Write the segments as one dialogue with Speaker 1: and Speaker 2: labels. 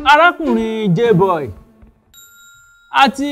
Speaker 1: arákùnrin J-boy àti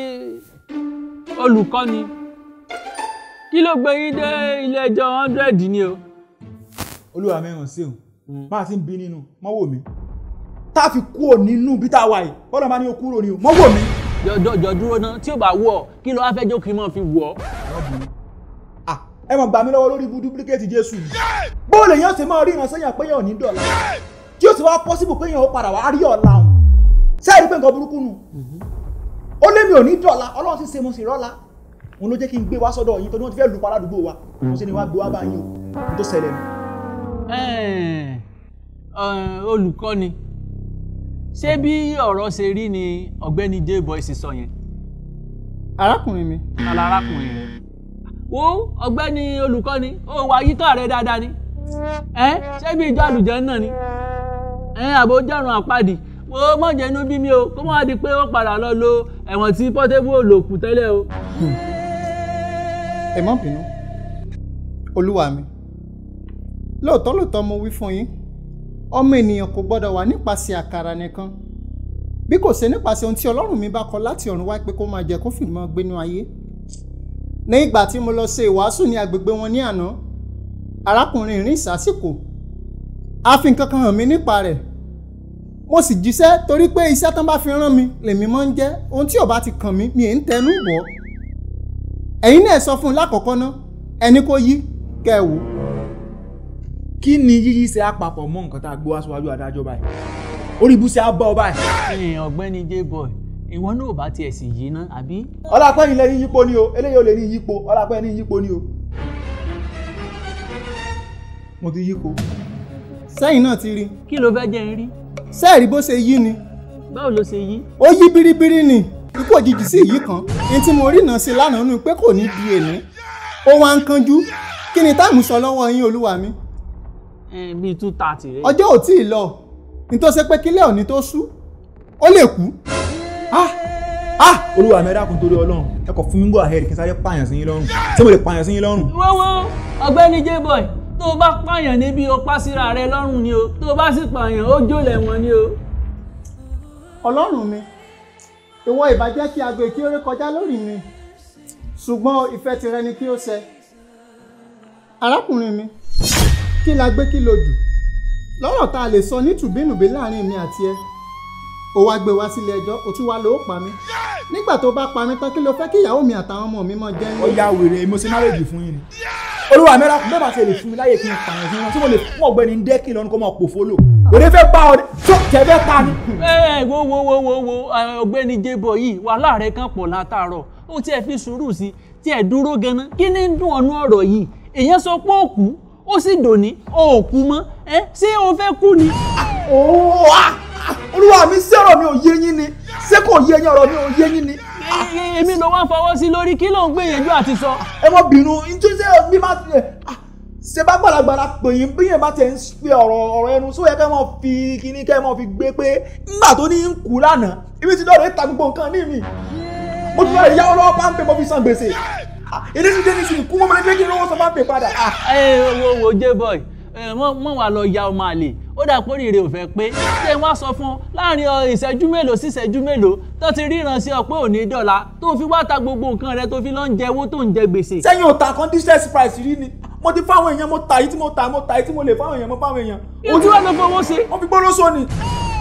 Speaker 1: olùkọ́ni kí ló gbé yín dé ilé ẹjọ́ hundred ni o.
Speaker 2: olúwa mẹ́ràn sí òun máa ti ń bí nínú mọ́ wò mí tá a fi kúrò nínú bí tá a wà yìí bọ́dọ̀ máa ní o kúrò ní o mọ́ wò mí.
Speaker 1: jọjọ dúró náà tí ò bá wọ kí ló wá fẹ́ jókòó mọ́ fi wọ̀ ọ́.
Speaker 2: Ah, ẹ mọ̀ gbà mí lọ́wọ́ lórí ibú duplicate jésù yìí bóòlù èèyàn ṣe máa rí ìránṣẹ́ yàn pé yàn ò ní dọ̀la tí ó sì wá possible pé yàn ó padà wá rí ọ̀la òun sẹ́ẹ̀rí pé nǹkan burúkú nù ó lé mi ò ní dọ̀la ọlọ́run sì ṣe mo sì rọ́la òun ló jẹ́ kí n gbé wá sọ́dọ̀ yín tó ní wọ́n ti fẹ́ lù pa ládùúgbò wa mo sì ní wá gbé wá bá yín o ohun tó ṣẹlẹ̀ nù.
Speaker 1: Ẹ̀ẹ̀, ẹ̀, olùkọ́ni ṣé bí ọ̀rọ̀ ṣe rí ni ọ̀gbẹ́ni J-boy sì sọ yẹn
Speaker 3: arákùnrin mi
Speaker 1: kálá arákùnrin rẹ̀ wo ọ̀gbẹ́ni olùkọ́ni ó wà yíká rẹ̀ dáadáa ni ẹ ṣé bí ìjọ àlùjẹ́ náà ni ẹ àbò jọ̀rùn àpàdé wo mọ̀jẹ̀ inú bí mi o kó má di pé ó padà lọ lo ẹ̀wọ̀n tí Portable ò lò kù tẹ́lẹ̀ o.
Speaker 3: ẹ má bínú olúwa mi lóòótọ́ lóòótọ́ mo wí fún yín ọmọ ènìyàn kò gbọ́dọ̀ wà nípasẹ̀ àkàrà nìkan bí kò ṣe nípasẹ̀ ohun tí ọlọ́run mi bá kọ láti ọ̀run wá pé kó máa jẹ kó fìdí máa gbénú ayé ní ìgbà tí mo lọ ṣe ìwàásù ní agbègbè wọn ní àná arákùnrin rìn sásìkò a fi nǹkan kan hàn mí nípa rẹ̀ mo sì jíṣẹ́ torí pé iṣẹ́ tán bá fi rán mi lèmi máa ń jẹ́ ohun tí ò bá ti kàn mí mi ì ń tẹnu bọ̀ ẹ̀yin náà sọ fún un lákọ̀ọ́kọ́ ná ẹni kó yí kẹ́ ẹ wò ó
Speaker 2: kí ni yíyí ṣe àpapọ̀ mọ́ nǹkan tá a gbé wá síwájú adájọ́ báyìí orí ibú ṣe á bá ọ báyìí.
Speaker 1: ẹ̀yin ọ̀gbẹ́ni J-boy ìwọ náà ò bá tiẹ̀ sì yí ná àbí.
Speaker 2: ọlápẹ́ yìí lè ní yípo ni o eléyìí ò lè ní yípo ọlápẹ́ ní yípo ni o. mo ti yípo.
Speaker 3: sẹ́yìn náà ti rí
Speaker 1: kí ló fẹ́ jẹ́ ń rí
Speaker 3: sẹ́ẹ̀rí bó ṣe yí ni
Speaker 1: báwo ló ṣe yí.
Speaker 3: ó yí biribiri ni ikú òjijì sí yìí kan ní tí mo rí náà sí lánàá nù pé kò ní di èní ó wá ń kánjú kí ni táìmù sọ lọ́wọ́ yín olúwa mi
Speaker 1: ẹ bíi two thirty rẹ.
Speaker 3: ọjọ́ ò tí ì lọ nítòsí pé kílẹ̀ òní tó sú ó lè kú
Speaker 2: ah ah olúwa mi ẹ dákun torí ọlọ́run ẹ kò fún mi go ahead kí n sáré pààyàn sí yín lọ́rùn ṣé mo lè pààyàn sí yín lọ́rùn.
Speaker 1: wọ́wọ́ ọ̀gbẹ́ni J-boy tó o bá pààyàn níbi o pa síra rẹ lọ́rùn ni o tó o bá sì pààyàn ó jó lẹ́wọ̀n ni o.
Speaker 3: ọlọ́run mi ìwọ ìbàjẹ́ kí aago kí ó rí kọjá lórí mi ṣùgbọ́n ìfẹ́ tirẹ̀ ni kí ó ṣẹ arákùnrin mi kí la gbé kí lo dù lọ́rọ̀ tá a lè sọ ní tùbínùbí láàrin mi àti ẹ ó wá gbé wá sílé ẹjọ́ ó tún wá lọ ó pa mí nígbà tó bá pa mí tán kí ló fẹ́ kí ìyàwó mi àtàwọn ọmọ mi máa jẹ́
Speaker 2: ó
Speaker 3: ní.
Speaker 2: ya wèrè mo ṣe marriage fún yín ni. olúwa mi ẹ dákun bẹ́ẹ̀ bá ṣe lè fún mi láyè kí n pààyàn sí wọn tí mo lè fún ọ̀gbẹ́ni dẹ́kì lọ́nu kó máa pò fólò. wèrè fẹ́ bá ọ tó tẹ̀ fẹ́ pa ni.
Speaker 1: ẹ wo wo wo wo wo ẹ, ọ̀gbẹ́ni J-boy yìí wàhálà rẹ kan pọ̀ látàárọ̀ ó tiẹ̀ fi sùúrù sí tiẹ̀ dúró ganan kí ni ń dùn ọ̀nù ọ̀rọ̀ yìí èèyàn sọ pé ó kú ó sì dòní ó kú mọ́ ẹ ṣé o fẹ́ kú ni.
Speaker 2: ooo ah ah, olúwa mi sí ọ̀rọ̀ mi ò yé yín ni ṣé kò yé yín ọ̀rọ̀ mi ò yé yín ni.
Speaker 1: Ẹ- ẹ- èmi ló wá fọwọ́ sí lórí kí ló ń gbìyànjú àti sọ.
Speaker 2: ẹ mọ bínú nítorí bí má ti ṣe bá gbàlagbàlà pè yín bí yẹn bá ti ń pe ọ̀rọ̀ ọ̀rọ̀ ẹnu sóyẹ kẹ́ mọ́ fi kíní kẹ́ mọ́ fi gbé pé nígbà tó ní ń kú lánàá ibi tí lọ́ọ̀rẹ́ ta gbogbo nǹkan ní mi mo ti lọ́ọ̀rẹ́ yáwó lọ́wọ́ páńpẹ́ mo fi san gbèsè èdè ti dé ní sìn kú mo máa ń gbé kí n lọ́wọ́ san páńpẹ́ padà. Ah,
Speaker 1: ẹ wo wo J-boy ẹ mọ mọ wà lọ ya ọmọ àlè ó dà pé rírẹ ò fẹ́ pé ṣé wọ́n sọ fún ọ láàrin ọ ìṣẹ́jú mélòó sí ìṣẹ́jú mélòó tó ti ríran sí ọ pé òní dọ̀la tó fi wá ta gbogbo nǹkan rẹ tó fi lọ ń jẹ owó tó ń jẹ gbèsè.
Speaker 2: sẹ́yìn ò ta kan distress price rí ni mo ti fáwọn èèyàn mo ta yìí tí mo ta mo ta yìí tí mo lè fáwọn èèyàn mo fáwọn èèyàn
Speaker 1: ojú wa ló fowó ṣe
Speaker 2: wọ́n fi gbólóso ni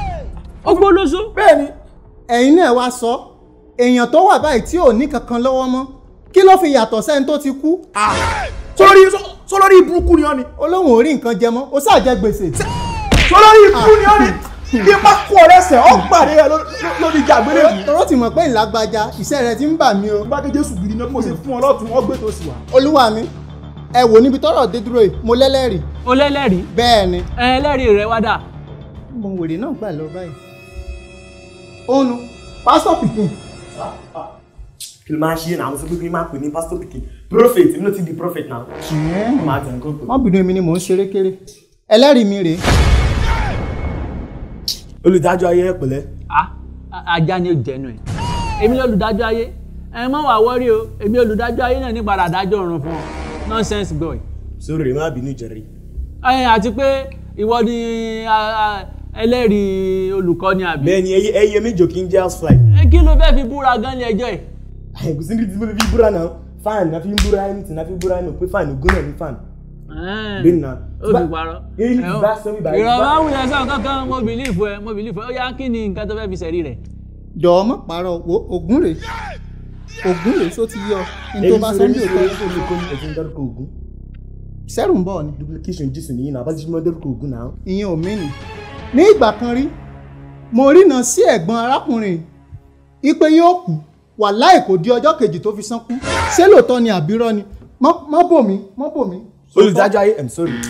Speaker 1: ó gbólóṣó.
Speaker 2: bẹ́ẹ̀ ni
Speaker 3: ẹ̀yin náà wá sọ èèyàn tó wà báyìí tí ò ní kankan lọ́wọ́ mọ́ kí ló fi yàtọ̀ sẹ́ni tó ti kú
Speaker 2: sórí sólórí burúkú ni ọ́ ni
Speaker 3: olóhùn orí nǹkan jẹ mọ́ ó ṣáà jẹ gbèsè
Speaker 2: sólórí burúkú ni ọ́ ni bí n bá kú ọ lẹ́sẹ̀ ọ́ pàdé rẹ ló- ló- lórí ìjà àgbélébùú.
Speaker 3: tọ́rọ́ ti mọ̀ pé ìlágbájá iṣẹ́ rẹ ti ń bà mí o
Speaker 2: bá ké jésù gidi náà bí mo ṣe fún ọ lọ́tún wọ́n gbé tó sì wá.
Speaker 3: olúwa mi ẹ wò níbi tọ́rọ̀ dé dúró yìí mo lẹ́lẹ́rìí
Speaker 1: o lẹ́lẹ́rìí
Speaker 3: bẹ́ẹ̀ ni
Speaker 1: ẹ ẹlẹ́rìí rẹ wá dà.
Speaker 3: mo wèrè náà gbà lọ báyìí ònu pásítọ̀ pikin
Speaker 4: kí ló máa ṣe náà àwọn sọ pé kí n máa pè ní pastor pikin prophet èmi náà ti di prophet náà máa tẹ̀ nǹkan pè.
Speaker 3: wọ́n bínú èmi ni mò ń ṣeré kéré ẹlẹ́rìí mi rèé
Speaker 4: olùdájọ́ ayé ẹ̀ pẹ̀lẹ́
Speaker 1: Ah, a- ajá ni ó jẹnu ẹ èmi lolùdájọ́ ayé ẹ mọ wà wọrí o èmi olùdájọ́ ayé náà ní padà dájọ́ ọ̀run fún ọ nonsense boy.
Speaker 4: sórí rẹ̀ má bínú jẹ̀rí.
Speaker 1: ẹ àti pé ìwọ ni a- a- ẹlẹ́rìí olùkọ́ni àbí.
Speaker 4: bẹ́ẹ̀ni ẹyẹ ẹyẹ méjì kì í jẹ́ house fly.
Speaker 1: ẹ kí ló fẹ́ fi búra gan ní ẹjọ́ yìí.
Speaker 4: kò sí ní ti fi búra náà fan na fi ń búra anything na fi ń búra ẹnu pé fan ògùn náà ní fan. bẹ́ẹ̀ni náà.
Speaker 1: ó fi parọ́.
Speaker 4: èyí bá sọ mi báyìí.
Speaker 1: ìrọ̀lá wulẹ̀ sàn kankan mo bìlífù ẹ mo bìlífù ẹ ó yá kí ni nǹkan tó fẹ́ fi sẹ̀rí rẹ̀.
Speaker 3: jọ̀ọ́ mọ̀ pààrọ̀ wo ògún rèé ògún rèé só ti yọ ní tó bá sọ ní òótọ́
Speaker 4: ẹ̀sìn dárúkọ ògùn
Speaker 3: sẹ́rù ń bọ̀ ni
Speaker 4: duplication jésù nìyí náà abájú mọ́ dárúkọ ògùn náà.
Speaker 3: ìyẹn ò mí nì ní ìgbà kan rí mo rína sí ẹ̀gbọ́n arákùnrin ipe yóò kú wàláì kò di ọjọ́ kejì tó fi sánkú ṣé lóòótọ́ ni àbírọ́ ni mọ́ mọ́ bò mí mọ́ bò mí.
Speaker 4: olùdájọ́ ayé i'm sorry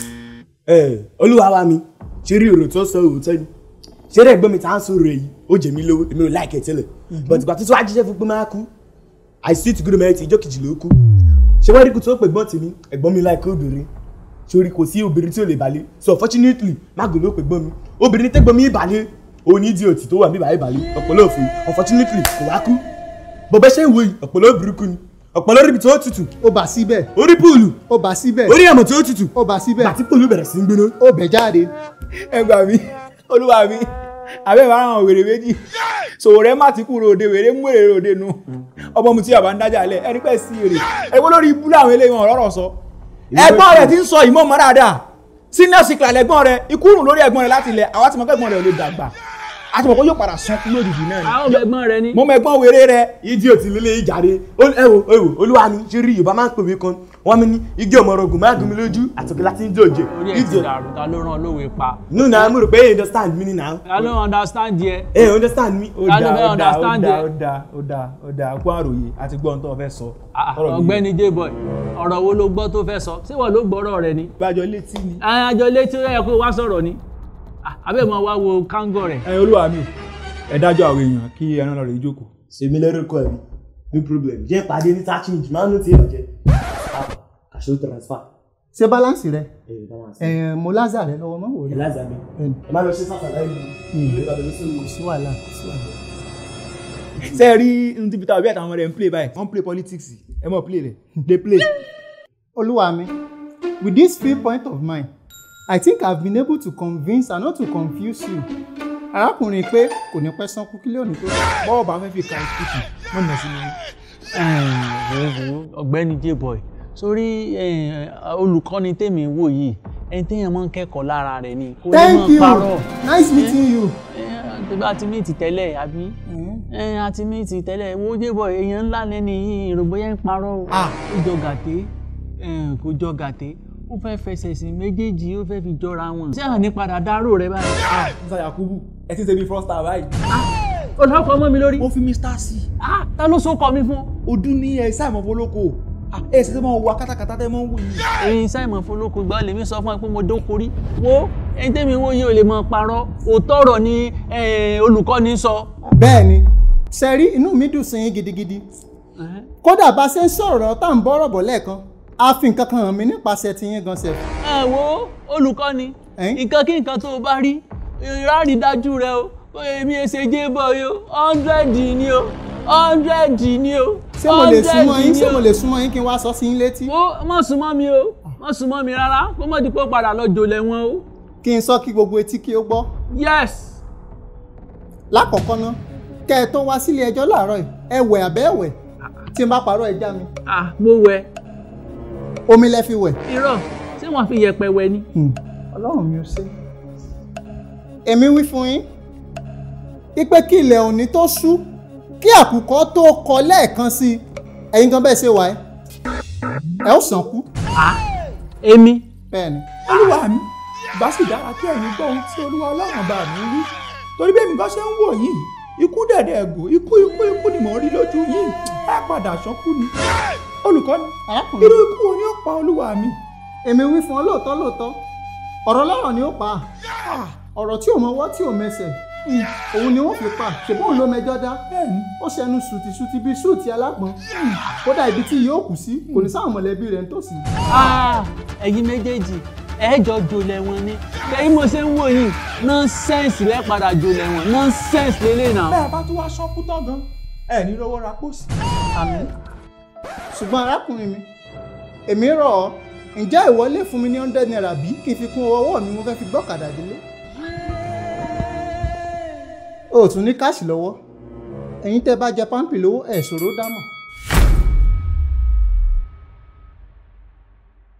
Speaker 4: ẹ olúwa wa mi ṣe rí èrò tó sọ òótọ́ ni ṣe rí ẹ̀gbọ́n mi tá à ń sọ̀rọ̀ èyí ó jẹ mí lówó èmi ò láìkẹ́ tẹ́lẹ̀ but ìgbà tó tó wá jíṣẹ́ fún pé máa kú i see to good merit ìjọ kejì ló kú ṣé wọ́n rí kú tó pè gbọ́n tèmi ẹ̀gbọ́n mi láìkẹ́ obìnrin sórí kò sí obìnrin tí ò lè balẹ̀ so unfortunately mágùn ló pè gbọ́n mi obìnrin tẹ́gbọ́n mi balẹ̀ òní di òtí tó wà mí báyìí balẹ̀ ọ̀pọ̀lọ́ òfin unfortunately kò wá kú bọ̀bẹ́ ṣe ń wo yìí ọ̀pọ̀lọ́ burúkú ni ọ̀pọ̀lọ́ ríbi tó tutù
Speaker 3: ó bà síbẹ̀
Speaker 4: orí púùlù
Speaker 3: ó bà síbẹ̀
Speaker 4: orí ẹ̀mọ̀ tó tutù
Speaker 3: ó bà síbẹ̀
Speaker 4: bàtí púùlù bẹ̀rẹ̀ sí ń gbóná
Speaker 3: ó bẹ̀ jáde
Speaker 2: ẹ gbà mí olúwa mi abẹ́ ìbára àwọn wèrè méjì sòwò rẹ má ti kúrò òde wèrè mú èrè òde nu ọmọ mu tí yàrá ń dájà lẹ ẹni pẹ́ sí èrè ẹgbẹ́ lórí ibú làwọn eléyìí wọn ọ̀rọ̀ sọ ẹ̀gbọ́n rẹ ti ń sọ ìmọ̀ mọ́ dáadáa senior sikla lẹ́gbọ́n rẹ ikú rùn lórí ẹ̀gbọ́n rẹ láti ilẹ̀ àwa ti mọ̀ pé ẹ̀gbọ́n rẹ ò lè dàgbà àti mọ̀ pé yóò padà sán kú lójijì náà ni
Speaker 1: àwọn ọmọ ẹ̀gbọ́n rẹ ni.
Speaker 2: mo mọ ẹ̀gbọ́n wèrè rẹ
Speaker 4: idiot lílé ìjàre ẹ wo ẹ wo olúwa mi ṣe rí yorùbá máa ń pèwé kan wọn mi ní igi ọmọ ọrọgùn máa gún mi lójú àtòkè láti ń jòjè
Speaker 1: orí ẹ̀ ti dàrú ta ló rán olówe pa.
Speaker 4: nínú náà mo rò pé you understand me ni now
Speaker 1: ta ló understand yẹ.
Speaker 4: ẹ understand me.
Speaker 2: ó
Speaker 1: Ta ló
Speaker 2: dáa
Speaker 1: fẹ́
Speaker 2: ó dáa ó
Speaker 1: understand
Speaker 2: dáa
Speaker 1: ẹ?
Speaker 2: ó dáa ó dáa ó dáa kó àròyé àti gbọ́n tó o fẹ́ sọ.
Speaker 1: Ah,
Speaker 2: Ọ̀rọ̀ mi
Speaker 1: ọ̀gbẹ́ni J-boy ọ̀rọ̀ wo ló gbọ́ tó fẹ́ sọ ṣé wọ́n ló gbọ́rọ̀ rẹ ni.
Speaker 2: gbàjọ létí ni.
Speaker 1: àjọ létí ó yẹ kó wá sọ̀rọ̀ ni Ah, abẹ́ mọ wá wo kángọ̀ rẹ̀.
Speaker 2: ẹ olúwa mi ẹ dájọ́ àwọn èèyàn kí ẹran lọ rè jókòó.
Speaker 4: sèmi lórúkọ ẹ no problem jẹ́ pàdé ní touching máa ń lò tí ì bàjẹ́ kàṣó transfer
Speaker 3: ṣé báláǹsì rẹ
Speaker 4: ẹ balance
Speaker 3: ẹ mo lázà rẹ lọ́wọ́ mọ́ wò rí
Speaker 4: eliza mi ẹ má lọ ṣe sàkàlà ìlú ìlú ìbàdàn sí
Speaker 3: kò sí wàhálà kò sí wàhálà.
Speaker 2: ṣé ẹ rí ohun tí peter obi àtàwọn ọmọ rẹ̀ ń play báyìí wọ́n ń play politics ẹ mọ̀ play rẹ̀ dey play.
Speaker 3: olúwa mi with this few point of mine i think i have been able to convince and not to confuse you arákùnrin pé kò ní pẹ́ sánkú kílẹ̀ òní tó
Speaker 2: bọ́ọ̀ bá fẹ́ fi ka ìsìkìtì wọ́n nà sí mi.
Speaker 1: ọ̀gbẹ́ni J-boy sórí eh, olùkọ́ni tèmi wò yìí ẹni téèyàn máa ń kẹ́kọ̀ọ́ lára rẹ̀ ni kò ní
Speaker 3: thank
Speaker 1: máa
Speaker 3: you
Speaker 1: parọ́.
Speaker 3: nice meeting you.
Speaker 1: tó bá ti méètì tẹ́lẹ̀ àbí ẹ àti méètì tẹ́lẹ̀ wo J-boy èèyàn ńlá lẹ́ni yìí ìrògbóyà ń parọ́ o
Speaker 3: Ah.
Speaker 1: ó jọ gàté eh, kò jọ gàté ó fẹ́ fẹsẹ̀ sí méjèèjì ó fẹ́ fi jọra wọn ṣé àní padà dárò rẹ báyìí.
Speaker 2: ah musa yakubu ẹ ti ń ṣe bí frosta báyìí.
Speaker 1: ó lọ́kọ̀ ọmọ mi lórí
Speaker 2: ó fi mr c
Speaker 1: Ah, ta ló so kọ mi fún.
Speaker 2: ọdún ní ẹ sáà mọ̀ fọlọ́kọ̀ ah ẹ ṣe tẹ́ mọ̀ wọ akátàkátà tẹ́ mọ̀ ń wò yìí.
Speaker 1: ẹyin simon folókun gbọ́ lèmi sọ fún ẹ pé mo dókorí wo ẹni tẹ́mi wo yìí ò lè mọ parọ́ òótọ́ ọ̀rọ̀ ni eh, olùkọ́ni sọ.
Speaker 3: bẹ́ẹ̀ ni sẹ́rí inú mi dùn sí yín gidigidi kódà bá ṣe ń sọ̀rọ̀ tá à ń bọ́rọ̀ bọ̀ lẹ́ẹ̀kan a fi nǹkan kan hàn mí nípasẹ̀ ti yín gan sef.
Speaker 1: ẹ wo olùkọ́ni
Speaker 3: Ẹ̀n?
Speaker 1: nǹkan kí nǹkan tó o bá rí ìrárí dájú rẹ o èmi èsè J-boy o hundred ni o hundred ni o
Speaker 3: ṣé mo lè
Speaker 1: 100
Speaker 3: súnmọ́ yín
Speaker 1: ni
Speaker 3: ṣé
Speaker 1: o.
Speaker 3: mo lè súnmọ́ yín kí n wá sọ sí yín létí.
Speaker 1: wo má súnmọ́ mi o má súnmọ́ mi rárá kó mọ̀ dípò padà lọ jòlẹ̀ wọn o
Speaker 3: kí n sọ kí gbogbo etí kí ó gbọ́.
Speaker 1: yes
Speaker 3: lákọ̀ọ́kọ́ ná kẹ́ ẹ tó wá sílé ẹjọ́ láàárọ̀ yìí ẹ wẹ̀ àbẹ́ ẹ̀wẹ̀ tí n bá parọ́ ẹ já mi
Speaker 1: ah mo wẹ̀
Speaker 3: omi lẹ fi wẹ̀.
Speaker 1: irọ́ ṣé wọ́n fi yẹ̀pẹ̀ wẹ̀ ni.
Speaker 3: ọlọ́run mi ò ṣe. èmi wí fún yín wípé kí ilẹ̀ òní tó ṣú kí àkùkọ tó kọ lẹ́ẹ̀kan sí i ẹ̀yin gan bẹ́ẹ̀ ṣe wà ẹ́ ẹ ó sàn kú
Speaker 1: èmi
Speaker 3: bẹ́ẹ̀ ni.
Speaker 2: olúwa mi bá sì dára kí ẹ̀yin gbọ́ ohun tí olúwa ọlọ́run bá mi wí torí bí èmi kan ṣe ń wò yìí ikú dẹ̀dẹ̀ ẹ̀gò ikú ikú ikú ni mò ń rí lójú yìí ẹ padà ṣọ́kú ni olùkọ́ni
Speaker 3: arákùnrin
Speaker 2: irú ikú wo ni ó pa olúwa mi
Speaker 3: èmi wí fún ọ lóòótọ́ lóòótọ́ ọ̀rọ̀ lọ́rọ̀ ni ó pa á ọ̀rọ̀ tí ò mọwọ́ tí ò mẹsẹ̀ òun ni wọ́n fi pa ṣùgbọ́n ló mẹjọ́ dá
Speaker 2: bẹ́ẹ̀ni
Speaker 3: ó ṣẹnu sùtìsùtì bíi súùtì alágbọ̀n kódà ibi tí yóò kù sí kò ní sáwọn mọ̀lẹ́bí rẹ̀ nítòsí.
Speaker 1: Ah, ẹ̀yin méjèèjì ẹ̀ẹ́jọ jòlẹ̀ wọn ni kẹ́yìn mo ṣe ń wò yìí nọ́nsẹ́ǹsì lẹ́ẹ̀padà jòlẹ̀ wọn nọ́nsẹ́ǹsì lélẹ̀ náà.
Speaker 2: bẹ́ẹ̀ bá tún wá ṣọ́kú tán gan ẹ ní lọ́wọ́ ra pósí.
Speaker 3: àmín ṣùgbọ́n arákùnrin mi èmi rọ̀ ọ́ ǹjẹ́ ìwọ lè fún mi ní hundred naira bí kí n fi kún owó ọwọ́ mi mo fẹ́ fi gbọ́kadà délé. o tún ní káàṣì lọ́wọ́ ẹ̀yin tẹ́ bá jẹ pámpì lówó ẹ̀ ṣòro dámọ̀